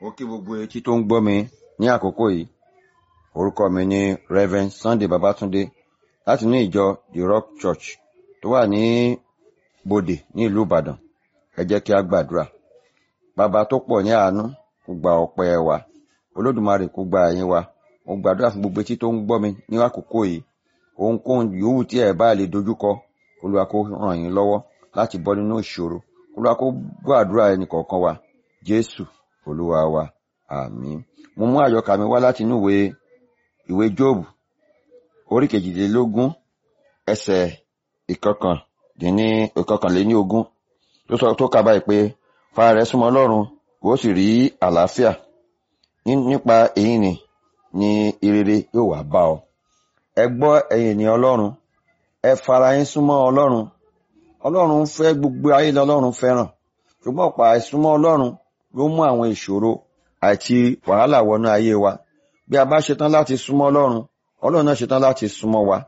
ó kí gbogbo etí tó ń gbọ́ mi ní àkókò yìí orúkọ mi ni Reverend Sunday Babatunde láti ní ìjọ The Rock Church tó wà ní Bòdè ní ìlú Ìbàdàn ẹ jẹ́ kí a gbàdúrà bàbá tó pọ̀ ní àánú kó gba ọpẹ́ wa Olódùmarè kó gba ẹ̀yìn wa mo gbàdúrà fún gbogbo etí tó ń gbọ́ mi ní àkókò yìí ohunkóhun yòówù tí ẹ bá lè dojúkọ Olúwa kó ràn yín lọ́wọ́ láti bọ́ nínú ìṣòro Olúwa kó gbọ́ àdúrà ẹnì kọ̀ọ̀kan wa Jésù Olúwa wa àmín mo mú àyọkà mi wá láti inú ìwé ìwé Jóòbù orí kejìlélógún ẹsẹ̀ ìkọkàndínní ìkọkànléní ogún tó sọ tó kà báyìí pé fara rẹ súnmọ́ Ọlọ́run ó sì rí àlàáfíà nípa èyí ni ni ìrere yóò wá bá ọ ẹ gbọ́ ẹ̀yin ènìyàn Ọlọ́run ẹ fara yín súnmọ́ Ọlọ́run Ọlọ́run fẹ́ gbogbo ayé lọ́lọ́run fẹ́ràn ṣùgbọ́n ọ̀pọ̀ àìsúnmọ́ Ọlọ́run ló mú àwọn ìṣòro àti wàhálà wọnú ayé wa bí a bá ṣetán láti súnmọ́ Ọlọ́run Ọlọ́run náà ṣetán láti súnmọ́ wa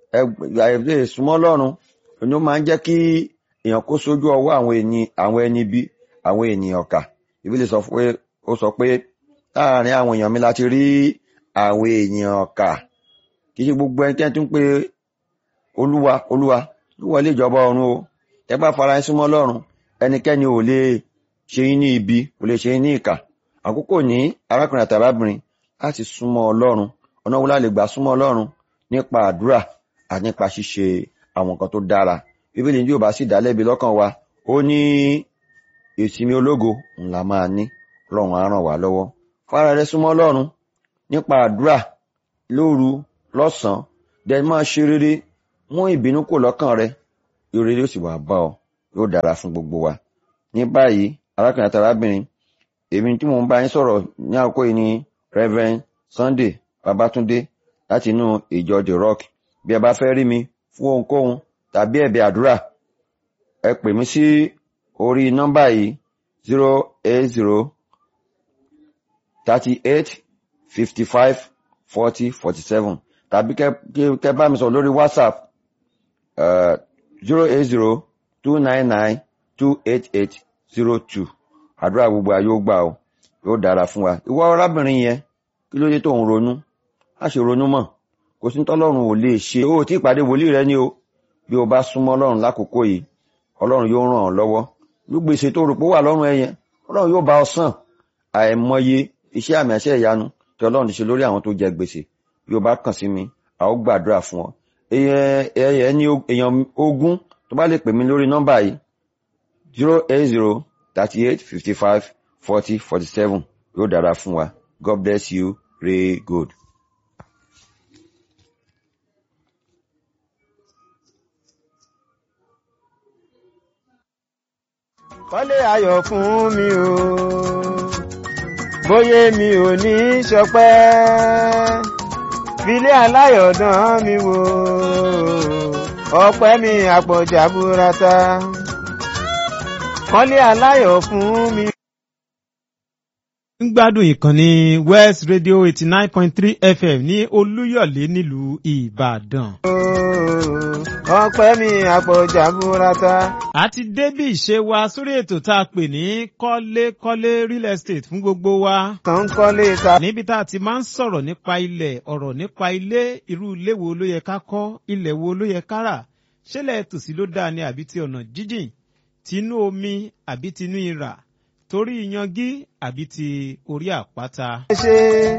ẹ súnmọ́ Ọlọ́run ni ó máa ń jẹ́ kí èèyàn kó sójú ọwọ́ àwọn ẹni àwọn ẹni bí àwọn ènìyàn kà Bíbélì sọ pé ó sọ pé láàárín àwọn èèyàn mi láti rí àwọn èèyàn kà kì í ṣe gbogbo ẹnikẹ́ni tó ń pe olúwa olúwa olúwa lè jọba ọ̀run o ẹ bá fara yín súnmọ́ Ọlọ́run ẹnikẹ́ni ò lè ṣe yín ní ibi kò lè ṣe yín ní ìkà àkókò ní arákùnrin àti arábìnrin láti súnmọ́ Ọlọ́run ọ̀nà wo la lè gbà súnmọ́ Ọlọ́run nípa àdúrà àti nípa ṣíṣe àwọn nǹkan tó dára bíbélì ní yóò bá sì dálẹ́bi lọ́kàn wa ó ní ìsinmi ológo ńlá máa ní Ọlọ́run á ràn wá lọ́wọ́ fara rẹ súnmọ́ Ọlọ́run nípa àdúrà lóru lọ́sàn-án dẹ̀ máa ṣe rere mú ìbínú kò lọ́kàn rẹ rere yóò sì wá bá ọ yóò dára fún gbogbo wa ní báyìí arákùnrin àti arábìnrin èmi tí mò ń bá yín sọ̀rọ̀ ní àkókò yìí ni Reverend Sunday Babatunde láti inú ìjọ The Rock bí ẹ bá fẹ́ rí mi fún ohunkóhun tàbí ẹ̀bẹ̀ àdúrà ẹ pè mí sí orí nọ́mbà yìí zero eight zero thirty eight fifty five forty forty seven tàbí kẹ́ bá mi sọ lórí WhatsApp zero eight zero two nine nine two eight eight zero two àdúrà gbogbo ayé ó gbà ó yóò dára fún wa ìwọ arábìnrin yẹn kí ló dé tó ń ronú má ṣe ronú mọ́ kò sí tọ́lọ́run ò lè ṣe ó tí ìpàdé wòlíì rẹ ni o bí o bá súnmọ́ Ọlọ́run lákòókò yìí Ọlọ́run yóò ràn ọ́ lọ́wọ́ gbèsè tó rò pé wà lọ́rùn ẹ yẹn Ọlọ́run yóò bá ọ san àìmọye iṣẹ́ àmì àṣẹ ìyanu tí Ọlọ́run ti ṣe lórí àwọn tó jẹ gbèsè bí o bá kàn sí mi a ó gbàdúrà fún ọ ẹni èèyàn ogún tó bá lè pè mí lórí nọ́mbà yìí zero eight zero thirty eight fifty five forty forty seven yóò dára fún wa God bless you ray good. kọ́lé ayọ̀ fún mi o bóyá mi ò ní ṣọpẹ́ filé aláyọ̀dán mi wò ọpẹ́ mi àpọ̀jà burata kọ́lé aláyọ̀ fún mi. ń gbádùn ìkànnì West Radio eighty nine point three FM ní Olúyọ̀lé nílùú Ìbàdàn. ọpẹ́ mi àpọ̀jà burata. a ti débí ìṣe wa sórí ètò tá a pè ní kọ́lékọ́lé real estate fún gbogbo wa. kàn ń kọ́lé ta. níbi tá a ti máa ń sọ̀rọ̀ nípa ilẹ̀ ọ̀rọ̀ nípa ilé irú ilé wo ló yẹ ká kọ́ ilẹ̀ wo ló yẹ ká rà ṣẹlẹ̀ tòsí ló dáa ni àbí ti ọ̀nà jíjìn tinú omi àbí tinú ìrà torí ìyangí àbí ti orí àpáta. ṣe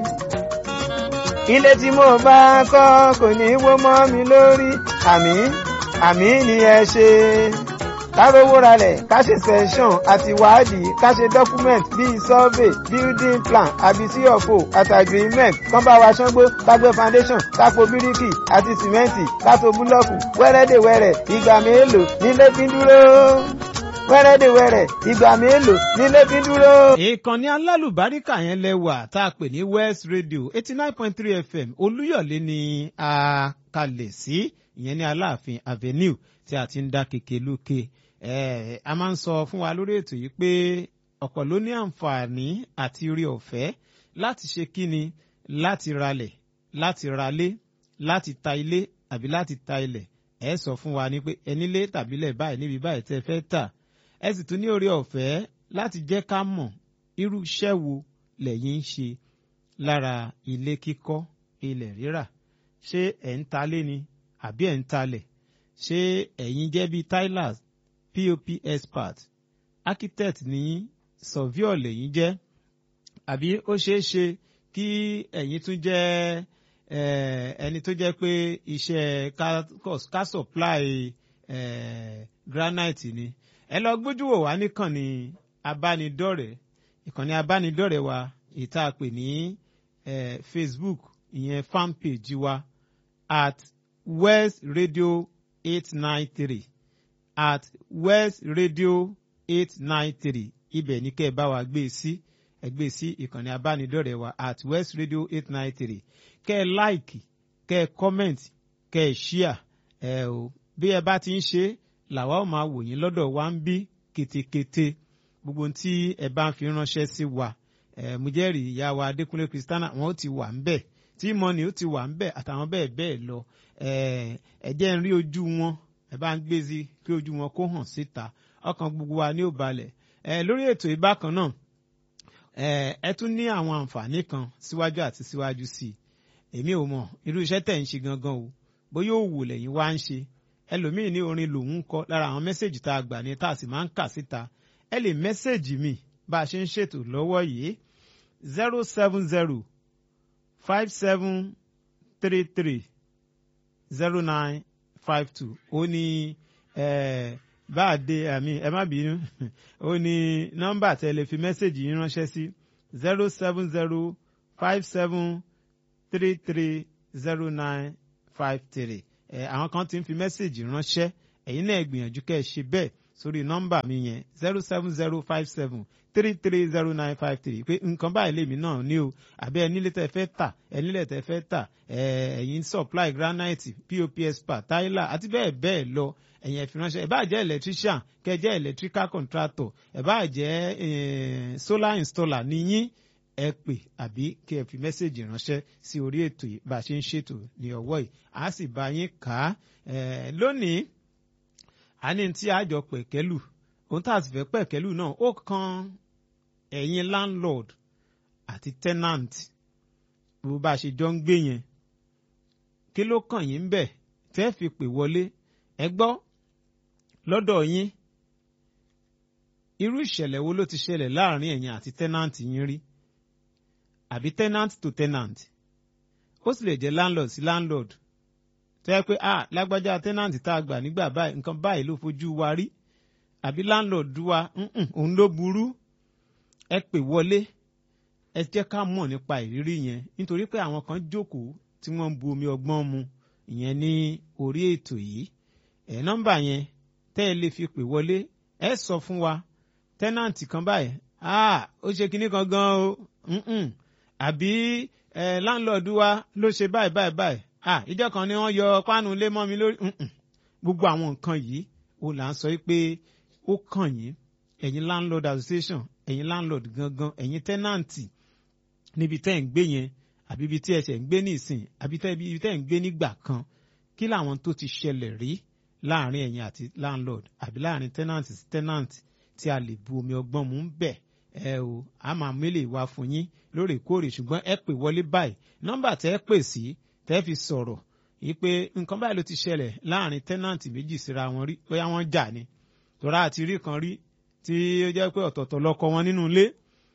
ilé tí mo bá kọ́ kò ní wó mọ́ mi lórí àmì àmì ni ẹ ṣe ká rówó ralẹ̀ ká ṣe sẹ́ńsọ̀n àti wádìí ká ṣe document bíi survey building plan àbí cfo àti agreement kán bá wa ṣángbó ká gbé foundation ká po bíríkì àti sìmẹ́ǹtì ká to búlọ́ọ̀kù wẹ́rẹ́dẹ̀wẹ́rẹ́ ìgbà mélòó nílé fi dúró wẹ́rẹ́dẹ̀wẹ́rẹ́ ìgbà mélòó nílé fi dúró. ìkànnì alálùbáríkà yẹn lẹ́wà tá a pè ní West Radio eighty nine point three FM Olúyọ̀lé ni a kalẹ̀ sí ìyẹn ní Aláàfin Avenue tí a ti ń dá kéke lókè a máa ń sọ fún wa lórí ètò yìí pé ọ̀pọ̀ ló ní àǹfààní àti orí ọ̀fẹ́ láti ṣe kíni láti ralẹ̀ láti ralé láti ta ilé àbí láti ta ilẹ̀ ẹ sọ fún wa ní pé ẹnílé tàbílẹ̀ báyìí níbi báyìí tẹ́ fẹ́ tà ẹ sì tún ní orí ọ̀fẹ́ láti jẹ́ ká mọ̀ irú iṣẹ́ wo lẹ́yìn ń ṣe lára ilé kíkọ́ ilẹ̀ rírà ṣé ẹ̀ ń talé ni àbí ẹ̀ ń talẹ̀ ṣé ẹ̀yin jẹ́ bíi tilers pop expert architect ní surveyor lẹ́yìn jẹ́ àbí ó ṣeé ṣe kí ẹ̀yin tún jẹ́ ẹni tó jẹ́ pé iṣẹ́ ká supply granite ni ẹ lọ gbójú wò wá níkànnì abánidọ́rẹ̀ẹ́ ìkànnì abánidọ́rẹ̀ẹ́ wa ìta pè ní Facebook ìyẹn fan page wa at West Radio eight nine three at West Radio eight nine three ibẹ̀ ní kẹ́ ẹ bá wa gbé e sí ẹ gbé e sí ìkànnì abánidọ́rẹ̀ẹ́ wa at West Radio eight nine three kẹ́ ẹ láìkì kẹ́ ẹ kọ́mẹ̀ntì kẹ́ ẹ ṣíà ẹ o bí ẹ bá ti ń ṣe làwa ó máa wò yín lọ́dọ̀ wa ń bí ketekete gbogbo tí ẹ bá ń fi ránṣẹ́ sí wa ẹ mo jẹ́rìí ìyá wa Adékúnlé Kristiana wọn ó ti wà ń bẹ̀ tí mọ́ni ó ti wà ń bẹ̀ àtàwọn bẹ́ẹ̀ bẹ́ẹ̀ lọ ẹ jẹ́ ń rí ojú wọn ẹ bá ń gbé sí kí ojú wọn kó hàn síta ọkàn gbogbo wa ní ò balẹ̀ ẹ lórí ètò ìbákan náà ẹ ẹ tún ní àwọn àǹfààní kan síwájú àti síwájú sí i èmi ò mọ̀ irú iṣẹ́ tẹ̀ ń ṣe gangan o bóyá òwò lẹ́yìn wá ń ṣe ẹlòmíì ní orin lòun ń kọ lára àwọn mẹ́sẹ̀gì tá a gbà ní tá a sì máa ń kà síta ẹ lè mẹ́sẹ̀gì mi bá a ṣe ń ṣètò lọ́wọ́ yìí zero seven zero five seven three three zero nine five two ó ní bá a dé àmì ẹ má bínú ó ní nọ́mbà tẹ́ lè fi mẹ́sẹ̀gì yín ránṣẹ́ sí zero seven zero five seven three three zero nine five three ẹ àwọn kan ti ń fi mẹ́sẹ̀gì ránṣẹ́ ẹ̀yin náà gbìyànjú kẹ́ ẹ ṣe bẹ́ẹ̀ sórí nọ́mbà mi yẹn zero seven zero five seven three three zero nine five three pé nǹkan báyìí lèmi náà ní o àbí ẹ nílé tẹ́ fẹ́ tà ẹ nílé tẹ́ fẹ́ tà ẹ ẹ̀yin supply granite pops pa tyler àti bẹ́ẹ̀ bẹ́ẹ̀ lọ ẹ̀yin ẹ fi ránṣẹ́ ẹ bá jẹ́ electrician kẹ́ jẹ́ electrical contractor ẹ bá jẹ́ solar installer níyín ẹ pè àbí kí ẹ fi mẹ́sẹ̀gì ránṣẹ́ sí orí ètò yìí bá a ṣe ń ṣètò ní ọwọ́ yìí a sì bá yín kà á lónìí a ní tí a jọ pẹ̀kẹ́lù ohun tá a sì fẹ́ pẹ̀kẹ́lù náà ó kan ẹ̀yin landlord àti tenant bó bá a ṣe jọ ń gbé yẹn kí ló kàn yín bẹ̀ tẹ́ fi pè wọlé ẹ gbọ́ lọ́dọ̀ yín irú ìṣẹ̀lẹ̀ wo ló ti ṣẹlẹ̀ láàrin ẹ̀yin àti tenant yín rí àbí tenant to tenant ó sì lè jẹ́ landlord sí landlord tó yẹ pé ah lágbájá tenant tá a gbà nígbà báyìí nǹkan báyìí ló fojú wa rí àbí landlord wa òun ló burú ẹ pè wọlé ẹ jẹ́ ká mọ̀ nípa ìrírí yẹn nítorí pé àwọn kan jókòó tí wọ́n ń bu omi ọgbọ́n mu ìyẹn ní orí ètò yìí ẹ̀ nọ́mbà yẹn tẹ́ ẹ lè fi pè wọlé ẹ sọ fún wa tenant kan báyìí ah ó ṣe kinní kan gan o àbí ẹ láńlọ́ọ̀dù wa ló ṣe báyìí báyìí báyìí ah ìjọ kan ni wọ́n yọ páànù lé mọ́ mi lórí gbogbo àwọn nǹkan yìí ó là ń sọ pé ó kàn yín ẹ̀yin landlord association ẹ̀yin landlord gangan ẹ̀yin tẹ́nàǹtì níbi tẹ́ ń gbé yẹn àbí ibi tí ẹ ṣẹ̀ ń gbé nísìn àbí ibi tẹ́ ń gbé nígbà kan kí làwọn tó ti ṣẹlẹ̀ rí láàrin ẹ̀yin àti landlord àbí láàrin tenant sí tenant tí a lè bu omi ọgbọ́n mú bẹ̀ ẹ o a máa mélèé wá fún yín lóòrèkóòrè ṣùgbọ́n ẹ pè wọlé báyìí nọ́mbà tẹ́ ẹ pè sí tẹ́ fi sọ̀rọ̀ yìí pé nǹkan báyìí ló ti ṣẹlẹ̀ láàrin tenant méjì síra wọn rí bóyá wọ́n jà ni tọ́ra àti rí kan rí tí ó jẹ́ pé ọ̀tọ̀ọ̀tọ̀ lọ́kọ wọn nínú ilé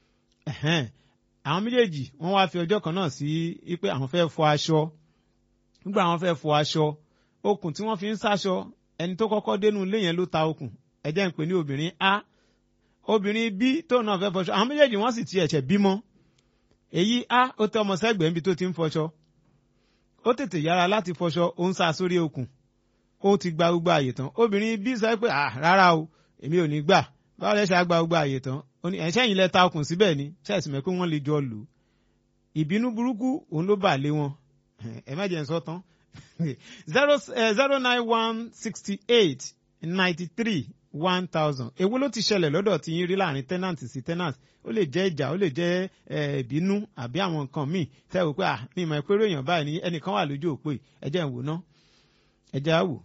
àwọn méjèèjì wọ́n wá fi ọjọ́ kan náà sí pé àwọn fẹ́ fọ aṣọ nígbà àwọn fẹ́ fọ aṣọ okùn tí wọ́n fi ń sáṣọ ẹni tó kọ́kọ́ dénú ilé yẹn ló ta okùn ẹ jẹ́ ń pè ní obìnrin a obìnrin b tó náà fẹ́ fọṣọ àwọn méjèèjì wọ́n sì ti ẹ̀ṣẹ̀ bímọ èyí a ó tẹ ọmọ sẹ́gbẹ̀ẹ́ níbi tó ti ń fọṣọ ó tètè yára láti fọṣọ ó ń sá sórí okùn ó ti gba gbogbo àyè tán obìnrin b sọ pé ah rárá o èmi ò ní gbà báwo lẹ ṣe àgbà gbogbo àyè tán ó ní ẹ̀ṣẹ́ yìí lẹ ta okùn síbẹ̀ ni ṣẹ́ẹ̀sì mẹ́ pé wọ́n lè jọ lù ú ìbínú burúkú òun ló bà lé wọn ẹ má jẹ́ ń sọ tán zero zero nine one sixty eight ninety three one thousand èwo ló ti ṣẹlẹ̀ lọ́dọ̀ tí yín rí láàrin tenant sí tenant ó lè jẹ́ ìjà ó lè jẹ́ ìbínú àbí àwọn nǹkan míì tẹ́ wò pé à ní ìmọ̀ ìpérò èèyàn báyìí ní ẹnìkan wà lójú òpó yìí ẹ jẹ́ ń wò ná ẹ jẹ́ á wò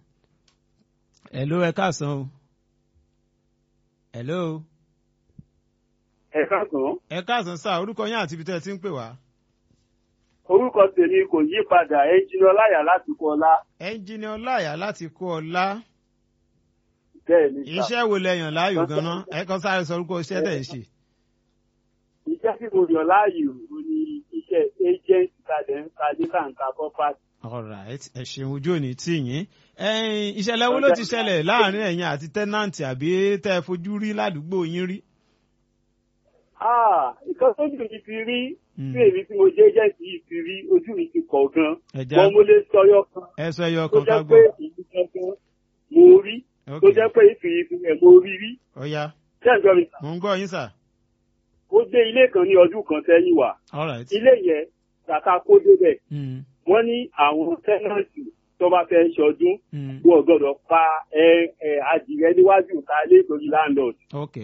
ẹ ló ẹ káàsán o hello ẹ káàsán ẹ káàsán sáà orúkọ yín àti ibi tẹ́ ẹ ti ń pè wá. orúkọ tèmi kò yí padà ẹnjìnì ọláyà láti kọ ọlá ẹnjìnì ọláyà láti kó ọlá bẹ́ẹ̀ ni sà. iṣẹ́ wo lẹ́yàn láàyò ganan ẹ kàn sáré sọ orúkọ iṣẹ́ tẹ̀ ń ṣe. iṣẹ́ tí mo yàn láàyò ò ní iṣẹ́ agent kalẹ̀ ń ka ní kàǹkà property. alright ẹ ṣeun ojú òní tì yín ẹ̀yin ìṣẹ̀lẹ̀ wo ló ti ṣẹlẹ̀ láàrin ẹ̀yin àti tẹ́nàntì àbí tẹ́ ẹ fojú rí ládùúgbò yín rí. Ah, nǹkan tójú mi ti rí Mm. tí èmi tí mo jẹ́ agent yìí ti rí ojú mi ti kọ̀ gan. ẹja Wọ́n mo lè sọyọ kan ẹ sọ ẹyọ tó kan ká jẹ́ pé gbọ́. ìlú kankan mo rí tó ok jẹ́ pé ìfìyìfì rẹ̀ mo rí rí. ọ̀ya Ṣé ẹ̀jọ́ mi sà? mò ń gbọ́ yín sà. Ó dé ilé kan ní ọdún kan sẹ́yìn wá. alright. Ilé yẹn kàkà kó débẹ̀. Mm, Wọ́n ní àwọn tẹ́nàntì tó bá fẹ́ ṣọdún mm, wọ́n gbọ́dọ̀ pa ẹ ẹ adìrẹ níwájú ìta ilé ìtòrí landlord. ok.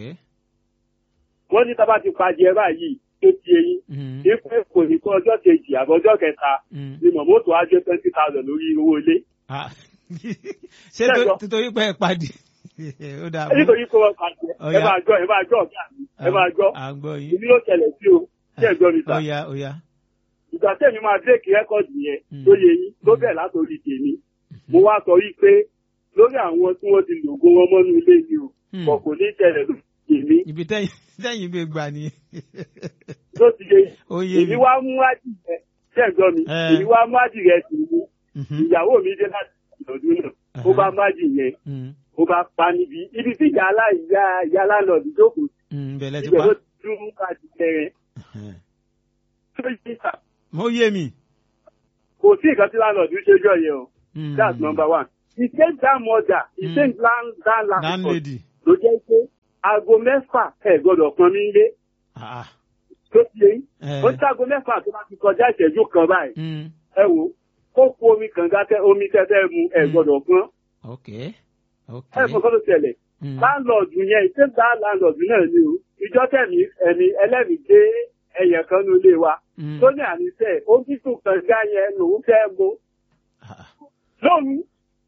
Wọ́n ní tábà ti pa adìẹ báyìí tó ti eyín. Mm, Ipe kò ní kọ́ ọjọ́ kejì àbọ̀ ọjọ́ kẹta mm. ni mọ̀mọ́tò á jẹ́ twenty thousand lórí owó ilé. Ah, ṣé tó- Ṣẹ́gbọ́. títorí pé ẹ padì ó dà Nítorí pé wọ́n pàṣẹ ẹ Ọya. máa gbọ́ ẹ máa gbọ́ ọ̀gá mi ẹ máa gbọ́. à ń gbọ́ yín. Èmi ló ṣẹlẹ̀ sí o ṣé ẹ gbọ́ mi sà. ọ̀ya ọ̀ya. Ìgbà tẹ̀mí máa bírèkì rẹ́kọ̀dì yẹn Mm. tó yẹ yín tó bẹ̀ látòrí tèmi. Mo wá sọ wípé lórí àwọn tí wọ́n ti lògùn wọn mọ́nú ilé mi o. Hmm. Kọ̀ kò ní tẹ̀lẹ̀ lórí tèmi ibi tẹ́yìn tẹ́yìn gbé gbà ni tó ti yẹ yín. ó yé mi. èmi wá mú adìrẹ ṣé ẹ gbọ́ mi Eh. èmi wá mú adìrẹ sí mi Mhm, ìyàwó mi dé láti ìlọ́dún náà ó bá má dì yẹn mhm, ó bá pa níbi ibi tí ìyá aláìyá ìyá lálọ́ọ̀dù jókòó sí mhm, bẹ̀lẹ̀ ti ibẹ̀ pa. ló ti dún káàdì tẹ̀rẹ̀ Mhm. tó yí sà mo yé mi. kò sí nǹkan tí lálọ́ọ̀dù ṣe jọ yẹn o Mhm. that's number one the same that mother the Mm. same land that land landlady. ló jẹ́ pé aago mẹ́fà ẹ̀ gbọ́dọ̀ pọn mí lé Ah, tó ti yẹ yín eh, ó tí aago mẹ́fà tó bá ti kọjá ìṣẹ́jú kan báyìí mhm, ẹ wò kó kó omi kànga tẹ omi tẹ́tẹ́ mu ẹ̀ Mm. gbọ́dọ̀ pọn ok ok. ẹ fọkàn tó ṣẹlẹ̀ Mhm, láńlọ́ọ̀dù yẹn ìṣèǹdà láńlọ́ọ̀dù náà ni o ìjọ tẹ̀mí ẹ̀mí ẹlẹ́mìí gbé ẹyẹ kan ní ilé wa mhm. tó ní àníṣe ó bí sùn kànga yẹn lòún fẹ́ mu Ah, lóhùn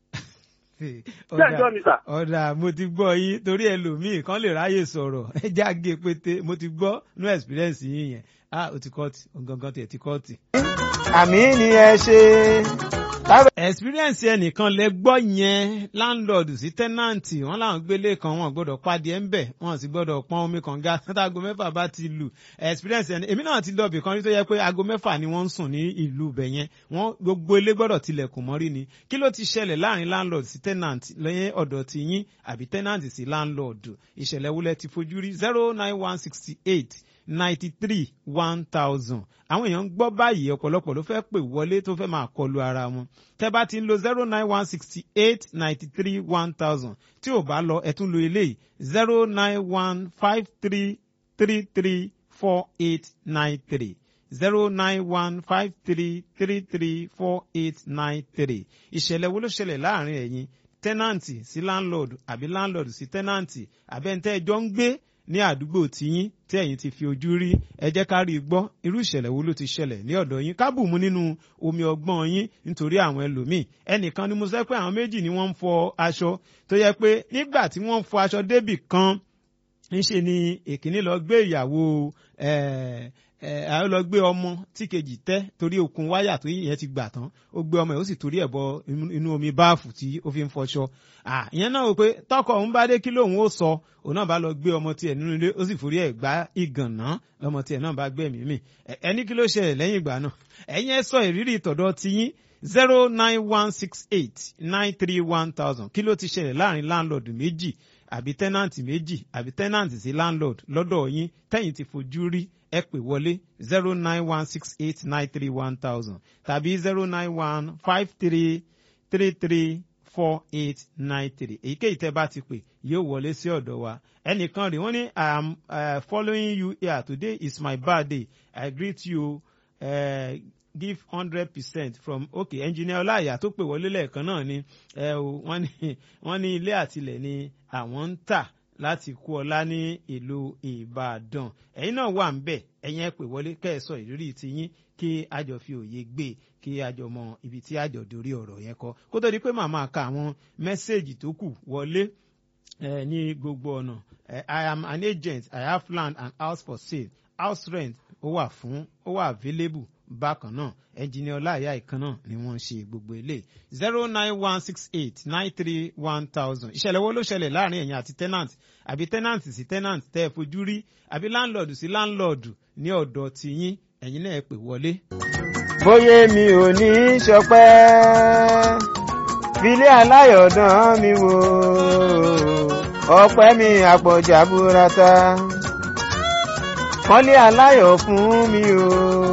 ọ̀dà ṣẹ́jọ́ mi sà. ọ̀dà mo ti gbọ́ yín torí ẹlòmíì kan lè ráyè sọ̀rọ̀ ẹ já gé pété mo ti gbọ́ nú experience yín yẹn ah o ti kọ́ọ̀tì gangan tiẹ̀ ti kọ́ọ̀tì. àmì ni ẹ ṣe. Tábà- experience ẹnìkan lẹ gbọ́ yẹn landlord sí tenant wọn làwọn gbélé kan wọn gbọ́dọ̀ pàdé ẹ̀ ń bẹ̀ wọn sì gbọ́dọ̀ pọ́n omi kànga tágo mẹ́fà bá ti lù experience ẹni èmi náà ti lọ bìkan rí tó yẹ pé aago mẹ́fà ni wọ́n ń sùn ní ìlú ibẹ̀ yẹn wọ́n gbogbo ilé gbọ́dọ̀ tilẹ̀kùn mọ́rí ni kí ló ti ṣẹlẹ̀ láàrin landlord sí tenant lẹ́yìn ọ̀dọ̀ ti yín àbí tenant sí landlord ìṣẹ̀lẹ̀ wúlẹ̀ ti fojú rí zero nine one sixty eight ninety three one thousand àwọn èèyàn ń gbọ́ báyìí ọ̀pọ̀lọpọ̀ ló fẹ́ pè wọlé tó fẹ́ máa kọlu ara wọn tẹ́ bá ti ń lo zero nine one sixty eight ninety three one thousand tí ò bá lọ ẹ tún lo eléyìí zero nine one five three three three four eight nine three zero nine one five three three three four eight nine three ìṣẹ̀lẹ̀ wo ló ṣẹlẹ̀ láàrin ẹ̀yin tẹ́nàǹtì sí láńlọ́ọ̀dù àbí láńlọ́ọ̀dù sí tẹ́nàǹtì àbẹ́ntẹ́ ẹjọ́ ń gbé ní àdúgbò tiyín tí ẹ̀yin ti fi ojú rí ẹ jẹ́ ká rí i gbọ́ irú ìṣẹ̀lẹ̀ wo ló ti ṣẹlẹ̀ ní ọ̀dọ̀ yín kábù mu nínú omi ọgbọ́n yín nítorí àwọn ẹlòmíì ẹnìkan ni mo sọ pé àwọn méjì ni wọ́n ń fọ aṣọ tó yẹ pé nígbà tí wọ́n ń fọ aṣọ débì kan ńṣe ni èkíní lọ gbé ìyàwó àwọn lọ gbé ọmọ tí kejì tẹ́ torí okùn wáyà tó yẹn ti gbà tán ó gbé ọmọ yìí ó sì torí ẹ̀ bọ inú omi báàfù tí ó fi ń fọṣọ ìyẹn náà wò pé tọkọ òun bá dé kí lóun ó sọ òun náà bá lọ gbé ọmọ tiẹ̀ nínú ilé ó sì forí ẹ̀ gbá ìgànná ọmọ tiẹ̀ náà bá gbẹ̀mí mì ẹni kí ló ṣẹlẹ̀ lẹ́yìn ìgbà náà ẹ̀yin ẹ sọ ìrírí ìtọ̀dọ̀ tiyín zero nine one six eight nine three one thousand kí ló ti ṣẹlẹ̀ láàrin láńlọ́ọ̀dù méjì àbí tẹ́nàntì méjì àbí tẹ́nàntì sí landlord lọ́dọ̀ yín tẹ́yìn ti fojú rí ẹ pè wọlé zero nine one six eight nine three one thousand tàbí zero nine one five three three three four eight nine three èyíkéyìí tẹ́ bá ti pè yóò wọlé sí ọ̀dọ̀ wa ẹnìkan rè wọ́n ní i am uh, following you here today is my birthday i greet you uh, give hundred percent from okay engineer ọláìyá tó pè wọlé lẹ́ẹ̀kan náà ni ẹ o wọ́n ní wọ́n ní ilé àtilẹ̀ ni àwọn ń tà láti kú ọlá ní ìlú ìbàdàn ẹ̀yin náà wà ń bẹ̀ ẹ̀yin ẹ pè wọlé kẹ́ ẹ sọ ìrírí tiyín kí àjọ fi òye gbé kí àjọ mọ ibi tí àjọ dorí ọ̀rọ̀ yẹn kọ kó tó di pé màmá ka àwọn mẹ́sẹ̀gì tó kù wọlé eh, ní gbogbo ọ̀nà eh, i am an agent i have land and house for sale house rent ó wà fún ó wà available bákan náà ẹnjìnìá ọláìyá ìkan náà ni wọ́n ń ṣe gbogbo ilé zero nine one six eight nine three one thousand ìṣẹ̀lẹ̀ wo ló ṣẹlẹ̀ láàrin ẹ̀yin àti tenant àbí tenant sí tenant tẹ́ ẹ fojú rí àbí landlord sí landlord ní ọ̀dọ̀ tiyín ẹ̀yin náà ẹ pè wọlé. bóyá mi ò ní í ṣọpẹ́ filé aláyọ̀dán mi wò ọpẹ́ mi àpọ̀jà burata kọ́lé aláyọ̀ fún mi o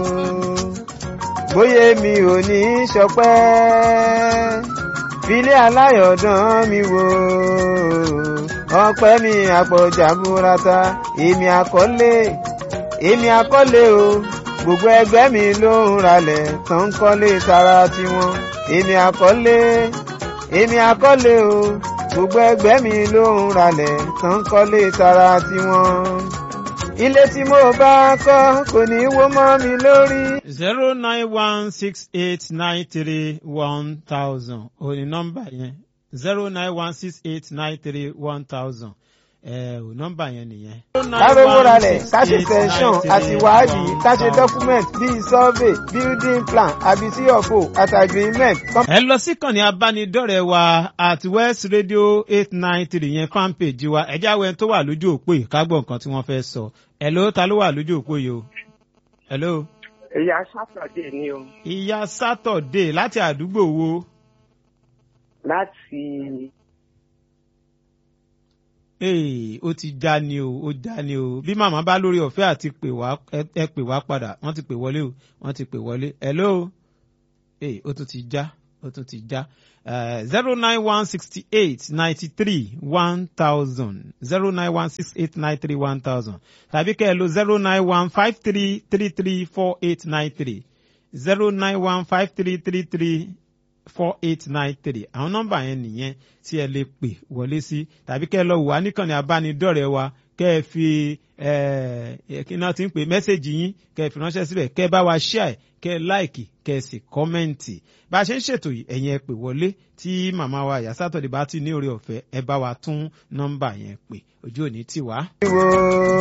bóyá mi ò ní í ṣọpẹ́ filé aláyọ̀dán mi wò ọpẹ́ mi àpọ̀jà burata èmi àkọ́lé èmi àkọ́lé o gbogbo ẹgbẹ́ mi ló ń ralẹ̀ tó ń kọ́lé tara tiwọn èmi àkọ́lé èmi àkọ́lé o gbogbo ẹgbẹ́ mi ló ń ralẹ̀ tó ń kọ́lé tara tiwọn ilé tí mo bá kọ́ kò ní wó mọ́ mi lórí. zero nine one six eight nine three one thousand òní nọ́mbà yẹn zero nine one six eight nine three one thousand ẹ ò nọ́mbà yẹn nìyẹn. kárówó ralẹ̀ ká ṣe sẹ́ńsọ̀n àti wádìí ká ṣe dọ́kúmẹ̀ntì bíi survey building plan àbí cfo àti agreement. ẹ lọ sí kànnì abánidọ́rẹ̀ẹ́ wa at west radio eight nine three yẹn fanpage wa ẹ jáwé tó wà lójú òpó yìí ká gbọ́ nǹkan tí wọ́n fẹ́ sọ ẹ ló ta ló wà lójú òpó yìí o. hello. ìyá sátọ̀dé ni o ìyá sátọ̀dé láti àdúgbò wo. láti ee ó ti já ni o ó já ni o bí màmá bá lórí ọ̀fẹ́ àti pè wá ẹ- ẹ pè wá padà wọ́n ti pè wọlé o wọ́n ti pè wọlé hello ee ó tún ti já ó tún ti já zero nine one sixty eight ninety three one thousand zero nine one six eight nine three one thousand tàbí kẹ́ ẹ lo zero nine one five three three three four eight nine three zero nine one five three three three four eight nine three àwọn nọ́mbà yẹn nìyẹn tí ẹ lè pè wọlé sí tàbí kẹ́ ẹ lọ wà níkànnì abánidọ́rẹ̀ẹ́ wa kẹ́ ẹ fi ẹ kí náà ti ń pè mẹ́sẹ̀gì yín kẹ́ ẹ fi ránṣẹ́ síbẹ̀ kẹ́ ẹ bá wa ṣíà ẹ̀ kẹ́ ẹ láìkì kẹ́ ẹ sì kọ́mẹ́ǹtì bá a ṣe ń ṣètò yìí ẹ̀yin ẹ pè wọlé tí màmá wa ìyá sátọ̀dẹ̀ bá ti ní oore ọ̀fẹ́ ẹ bá wa tún nọ́mbà yẹn pè ojú òní tì wá. wo